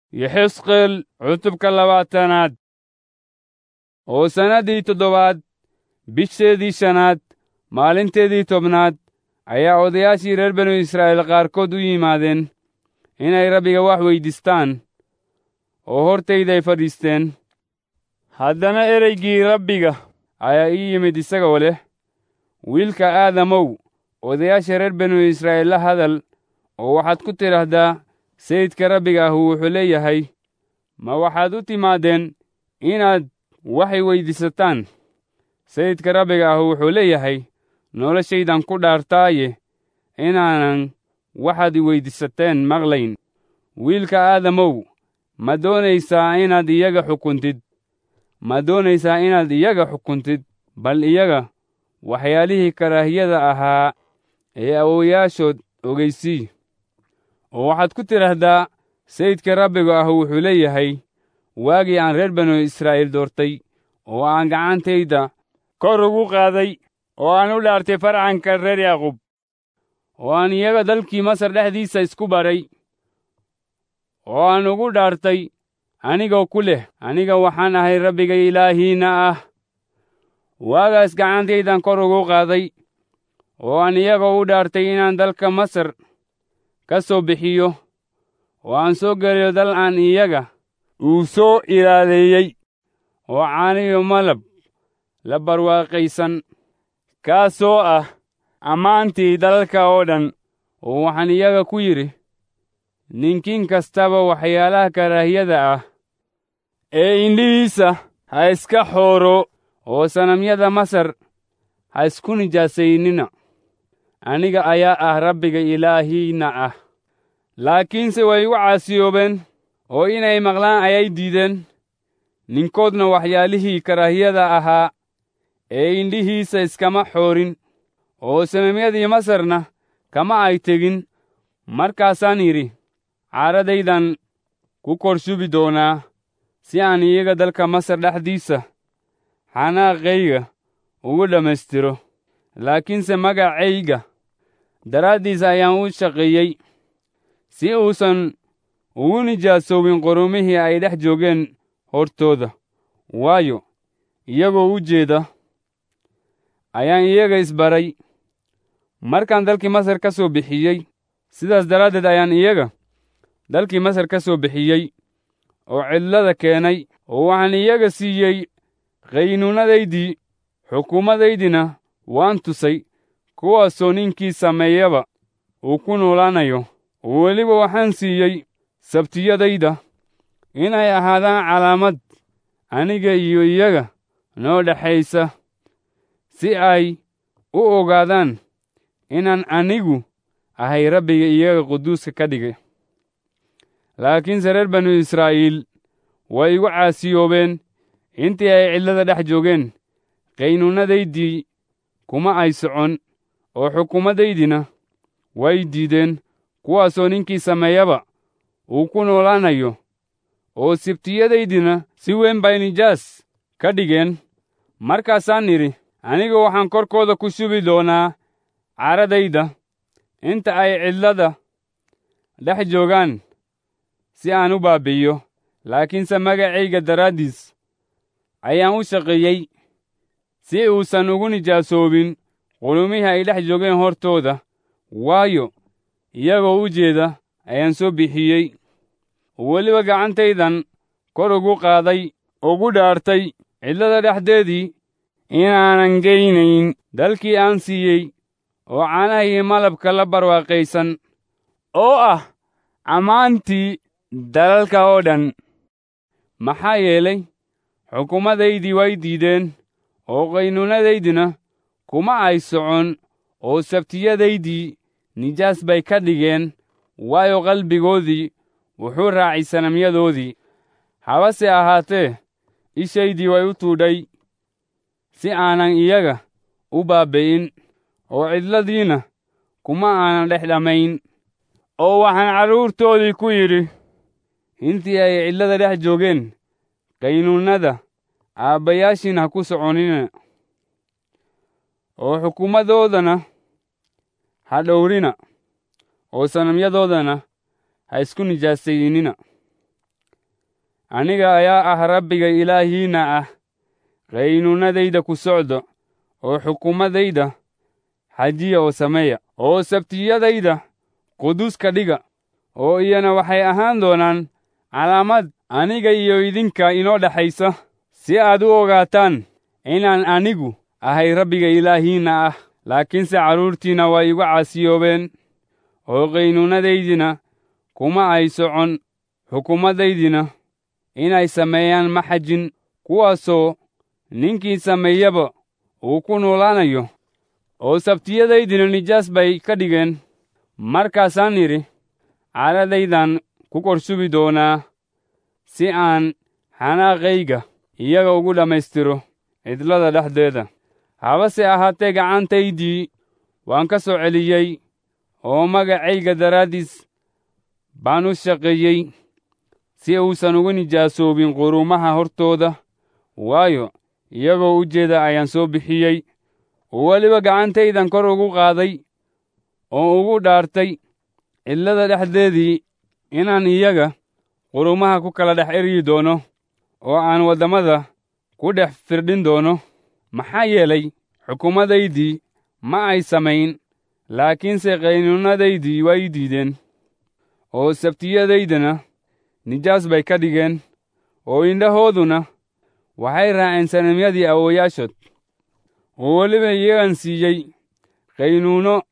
yexesqeel cutubka labaatanaad oo sannaddii toddobaad bisheedii shanaad maalinteedii tobnaad ayaa odayaashii reer banu israa'iil qaarkood u yimaadeen inay rabbiga wax weyddiistaan oo hortayday fadhiisteen haddana ereygii rabbiga ayaa ii yimid isagoo leh wiilka aadamow odayaasha reer banu israa'iil la hadal oo waxaad ku tidhaahdaa sayidka rabbiga ahu wuxuu leeyahay ma waxaad u timaadeen inaad waxay weyddiisataan sayidka rabbiga ahu wuxuu leeyahay noloshaydan ku dhaartaaye inaanan waxaad i weyddiisateen maqlayn wiilka aadamow ma doonaysaa inaad iyaga xukuntid ma doonaysaa inaad iyaga xukuntid bal iyaga waxyaalihii karaahiyada ahaa ee awowayaashood ogeysii oo waxaad ku tidhaahdaa sayidka rabbiga ahu wuxuu leeyahay waagii aan reer banu israa'iil doortay oo aan gacantayda kor ugu qaaday oo aan u dhaartay farcanka reer yaaqub oo aan iyaga dalkii masar dhexdiisa isku baray oo aan ugu dhaartay anigoo ku leh aniga waxaan ahay rabbiga ilaahiinna ah waagaas gacantaydan kor ugu qaaday oo aan iyagoo u dhaartay inaan dalka masar ka soo bixiyo oo aan soo geliyo dal aan iyaga uu soo ilaaleeyey oo caaniyo malab la barwaaqaysan kaasoo ah ammaantii dalalka oo dhan oo waxaan iyaga ku yidhi ninkiin kastaba waxyaalaha karaahiyada ah ee indhihiisa ha iska xooro oo sanamyada masar ha isku nijaasaynina aniga ayaa ah rabbiga ilaahiinna ah laakiinse way igu caasiyoobeen oo inay maqlaan ayay diideen ninkoodna waxyaalihii karaahiyada ahaa ee indhihiisa iskama xoorin oo sanamyadii masarna kama ay tegin markaasaan yidhi caaradaydan ku kor shubi doonaa si aan iyaga dalka masar dhexdiisa xanaaqayga ugu dhammaystiro laakiinse magacayga daraaddiis ayaan u shaqeeyey si uusan ugu nijaasoobin qorumihii ay dhex joogeen hortooda waayo iyagoo u jeeda ayaan iyaga isbaray markaan dalkii masar ka soo bixiyey sidaas daraaddeed ayaan iyaga dalkii masar ka soo bixiyey oo cidlada keenay oo waxaan iyaga siiyey qaynuunadaydii xukuumadaydina waan tusay kuwaasoo ninkii sameeyaba uu ku noolaanayo oo weliba waxaan siiyey sabtiyadayda inay ahaadaan calaamad aniga iyo iyaga noo dhexaysa si ay u ogaadaan inaan anigu ahay rabbiga iyaga quduuska ka dhigay laakiinse reer banu israa'iil way igu caasiyoobeen intii ay cidlada dhex joogeen qaynuunadaydii kuma ay socon oo xukuumadaydina way diideen kuwaasoo ninkii sameeyaba uu ku noolaanayo oo sibtiyadaydina si weyn bay nijaas ka dhigeen markaasaan idhi aniga waxaan korkooda ku shubi doonaa caradayda inta ay cidlada dhex joogaan si aan u baabi'iyo laakiinse magacayga daraaddiis ayaan u shaqeeyey si uusan ugu nijaasoobin qulumihii ay dhex joogeen hortooda waayo iyagoo u jeeda ayaan soo bixiyey weliba gacantaydan kor ugu qaaday ugu dhaartay cidlada dhexdeedii inaanan geynayn dalkii aan siiyey oo caanaha iyo malabka la barwaaqaysan oo ah ammaantii dalalka oo dhan maxaa yeelay xukuumadaydii way diideen oo qaynuunadaydina kuma ay socon oo sabtiyadaydii nijaas bay ka dhigeen waayo qalbigoodii wuxuu raacay sanamyadoodii habase ahaatee ishaydii way u tuudhay si aanan iyaga u baabbi'in oo cidladiina kuma aanan dhex dhammayn oo waxaan carruurtoodii ku yidhi intii ay cidlada dhex joogeen qaynuunnada aabbayaashiin ha ku soconina oo xukuumadoodana ha dhowrina oo sanamyadoodana ha isku nijaasaynina aniga ayaa ah rabbiga ilaahiinna ah qaynuunadayda ku socdo oo xukumadayda xajiya oo sameeya oo sabtiyadayda quduus ka dhiga oo iyana waxay ahaan doonaan calaamad aniga iyo idinka inoo dhexaysa si aad u ogaataan inaan anigu ahay rabbiga ilaahiinna ah laakiinse carruurtiinna waa igu caasiyoobeen oo qaynuunadaydina kuma ay socon xukumaddaydina inay sameeyaan ma xajin kuwaasoo ninkii sameeyaba uu ku noolaanayo oo sabtiyadaydina nijaas bay ka dhigeen markaasaan idhi caadadaydan ku korshubi doonaa si aan xanaaqayga iyaga ugu dhammaystiro cidlada dhexdeeda habase ahaatee gacantaydii waan ka soo celiyey oo magacayga daraaddiis baan u shaqeeyey si uusan ugu nijaasoobin qurumaha hortooda waayo iyagoo u jeeda ayaan soo bixiyey oo weliba gacantaydan kor ugu qaaday oo ugu dhaartay cidlada dhexdeedii inaan iyaga qurumaha ku kala dhex eryi doono oo aan waddamada ku dhex firdhin doono maxaa yeelay xukuumadaydii ma ay samayn laakiinse qaynuunadaydii way diideen oo sabtiyadaydana nijaas bay ka dhigeen oo indhahooduna waxay raaceen sanamyadii awooyaashood oo weliba iyagan siiyey qaynuuno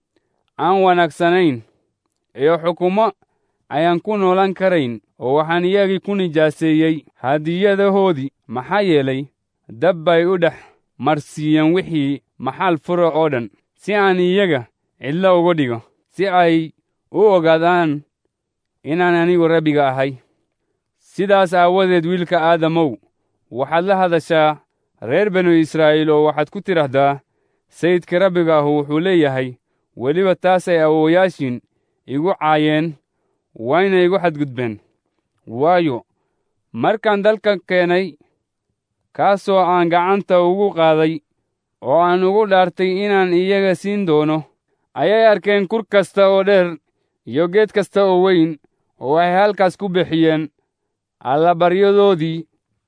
aan wanaagsanayn iyo xukumo ayaan ku noolan karayn oo waxaan iyagii ku nijaaseeyey hadiyadahoodii maxaa yeelay dab bay u dhex marsiiyeen wixii maxal fura oo dhan si aan iyaga cidlo uga dhigo si ay u ogaadaan inaan anigu rabbiga ahay sidaas aawadeed wiilka aadamow waxaad la hadashaa reer banu israa'iil oo waxaad ku tidhaahdaa sayidka rabbiga ahu wuxuu leeyahay weliba taasay awooyaashiin igu caayeen wayna igu xadgudbeen waayo markaan dalka keenay kaasoo aan gacanta ugu qaaday oo aan ugu dhaartay inaan iyaga siin doono ayay arkeen kur kasta oo dheer iyo geed kasta oo weyn oo waxay halkaas ku bixiyeen allabaryadoodii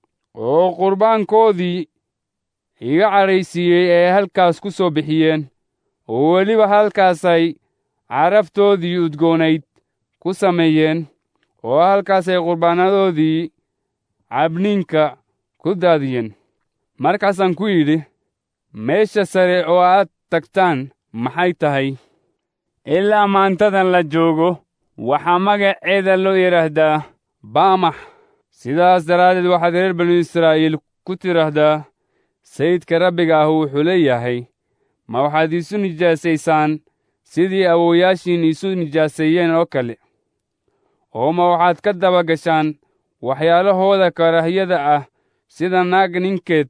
oo qurbaankoodii iga cadhaysiiyey ee halkaas ku soo bixiyeen oo weliba halkaasay caraftoodii udgoonayd ku sameeyeen oo halkaasay qurbaanadoodii cabniinka ku daadiyeen markaasaan ku yidhi meesha sare oo aad tagtaan maxay tahay ilaa maantadan la joogo waxaa magaceeda loo yidhaahdaa baamax sidaas daraaddeed waxaad reer banu israa'iil ku tidhaahdaa sayidka rabbiga ahu wuxuu leeyahay ma waxaad iisu nijaasaysaan sidii awooyaashiin iisu nijaaseeyeen oo kale oo ma waxaad ka daba gashaan waxyaalahooda karaahiyada ah sida naag ninkeed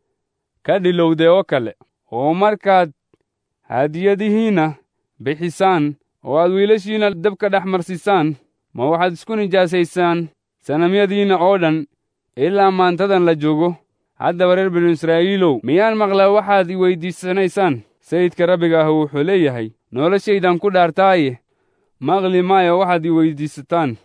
ka dhilowday oo kale oo markaad hadiyadihiinna bixisaan oo aad wiilashiinna dabka dhex marsisaan ma waxaad isku nijaasaysaan sanamyadiinna oo dhan ilaa maantadan la joogo haddaba reer binu israa'iilow miyaan maqlaa waxaad i weyddiisanaysaan sayidka rabbiga ah wuxuu leeyahay noloshaydan ku dhaartaaye maqli maayo waxaad i weyddiisataan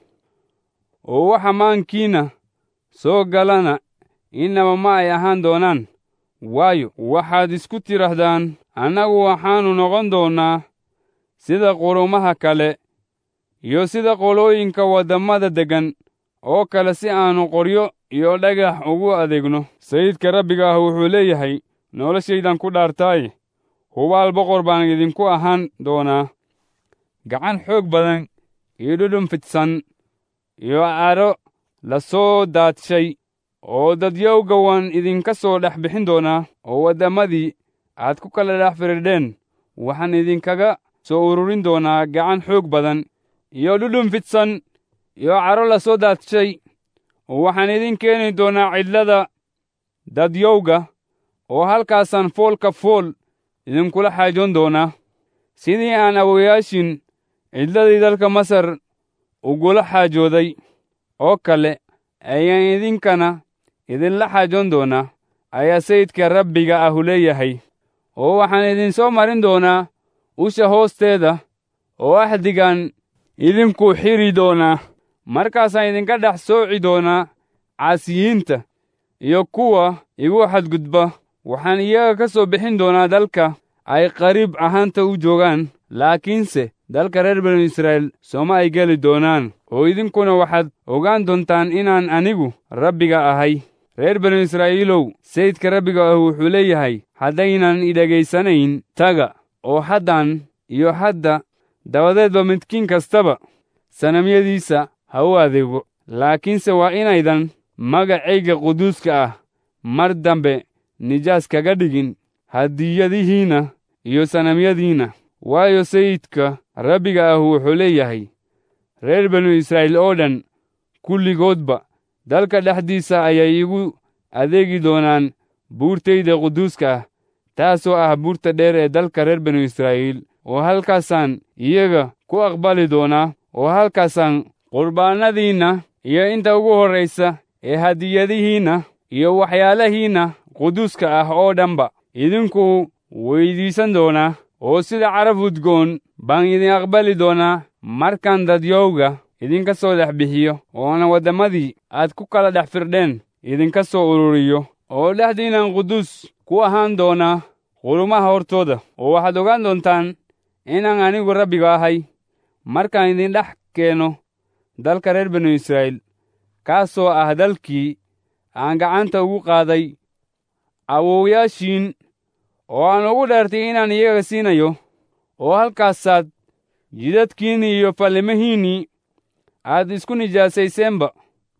oo waxa maankiinna soo galana innaba ma ay ahaan doonaan waayo waxaad isku tidhaahdaan annagu waxaannu noqon doonnaa sida qurumaha kale iyo sida qolooyinka waddamada deggan oo kale si aannu qoryo iyo dhagax ugu adeegno sayidka rabbiga ah wuxuu leeyahay noloshaydan ku dhaartaaye hubaal boqor baan idinku ahaan doonaa gacan xoog badan iyo dhudhun fidsan iyo cadho la soo daadshay oo dadyowga waan idinka soo dhex bixin doonaa oo waddamadii aad ku kala dhex firidheen waxaan idinkaga soo ururin doonaa gacan xoog badan iyo dhudhun fidsan iyo cadho la soo daadshay oo waxaan idin keeni doonaa cidlada dadyowga oo halkaasaan foolka fool idinkula xaajoon doonaa sidii aan awoyaashin cidladii dalka masar ugula xaajooday oo kale ayaan idinkana idinla xaajoon doonaa ayaa sayidka rabbiga ahu leeyahay oo waxaan idinsoo marin doonaa usha hoosteeda oo axdigan idinku xidri doonaa markaasaan idinka dhex sooci doonaa caasiyiinta iyo kuwa igu xadgudba waxaan iyaga ka soo bixin doonaa dalka ay qariib ahaanta u joogaan laakiinse dalka reer banu israa'iil sooma ay geli doonaan oo idinkuna waxaad ogaan doontaan inaan anigu rabbiga ahay reer banu israa'iilow sayidka rabbiga ah wuxuu leeyahay haddaynan idhegaysanayn taga oo haddan iyo hadda dabadeedba midkiin kastaba sanamyadiisa ha u adeego laakiinse waa inaydan magacayga quduuska ah mar dambe nijaas kaga dhigin hadiyadihiinna iyo sanamyadiinna waayo sayidka rabbiga ah wuxuu leeyahay reer banu israa'iil oo dhan kulligoodba dalka dhexdiisa ayay igu adeegi doonaan buurtayda quduuska ah taasoo ah buurta dheer ee dalka reer banu israa'iil oo halkaasaan iyaga ku aqbali doonaa oo halkaasaan qurbaannadiinna iyo inta ugu horraysa ee hadiyadihiinna iyo waxyaalahiinna quduuska ah oo dhanba idinku weyddiisan doonaa oo sida caraf udgoon baan idin aqbali doonaa markaan dadyowga idinka soo dhex bixiyo oona waddamadii aad ku kala dhex firdheen idinka soo ururiyo oo dhexdiinnan quduus ku ahaan doonaa qulumaha hortooda oo waxaad ogaan doontaan inaan anigu rabbiga ahay markaan idin dhex keeno dalka reer banu israa'iil kaasoo ah dalkii aan gacanta ugu qaaday awowyaashiin oo aan ugu dheertay inaan iyaga siinayo oo halkaasaad jidadkiinnii iyo fallimihiinnii aad isku nijaasayseenba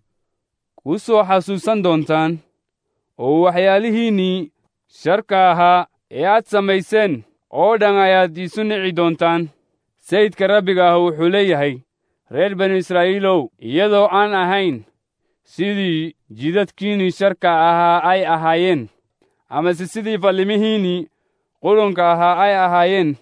ku soo xasuusan doontaan oo waxyaalihiinnii sharka ahaa ee aad samayseen oo dhan ayaad iisu nici doontaan sayidka rabbiga ah wuxuu leeyahay reer banu israa'iilow iyadoo aan ahayn sidii jidadkiinnii sharka ahaa ay ahaayeen amase sidii fallimihiinnii qurunka ahaa ay ahaayeen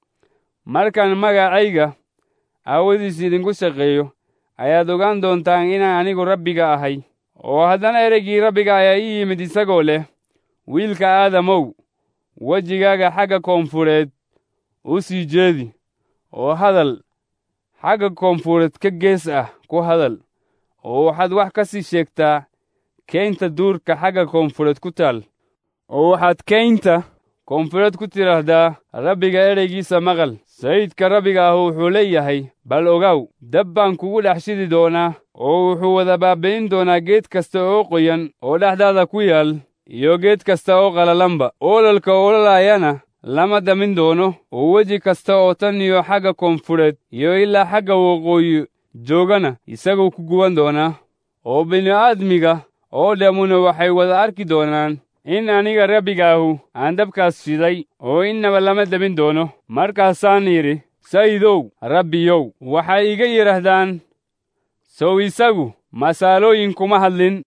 markaan magacayga aawadiis idinku shaqeeyo ayaad ogaan doontaan inaan anigu rabbiga ahay oo haddana ereygii rabbiga ayaa ii yimid isagoo leh wiilka aadamow wejigaaga xagga koonfureed u sii jeedi oo hadal xagga koonfureed ka gees ah ku hadal oo waxaad wax ka sii sheegtaa keynta duurka xagga koonfureed ku taal oo waxaad keynta koonfureed ku tidhaahdaa rabbiga ereygiisa maqal sayidka rabbiga ah wuxuu leeyahay bal ogaw dab baan kugu dhex shidi doonaa oo wuxuu wada baabbayn doonaa geed kasta oo qoyan oo dhexdaada ku yaal iyo geed kasta oo qalalanba ololka ololaayana lama damin doono oo weji kasta oo tan iyo xagga koonfureed iyo ilaa xagga waqooyi joogana isaguu ku guban doonaa oo bini'aadmiga oo dhammuna waxay wada arki doonaan in aniga rabbiga ahu aan dabkaas shiday oo innaba lama damin doono markaasaan yidhi sayidow rabbiyow waxay iga yidhaahdaan sow isagu masaalooyin kuma hadlin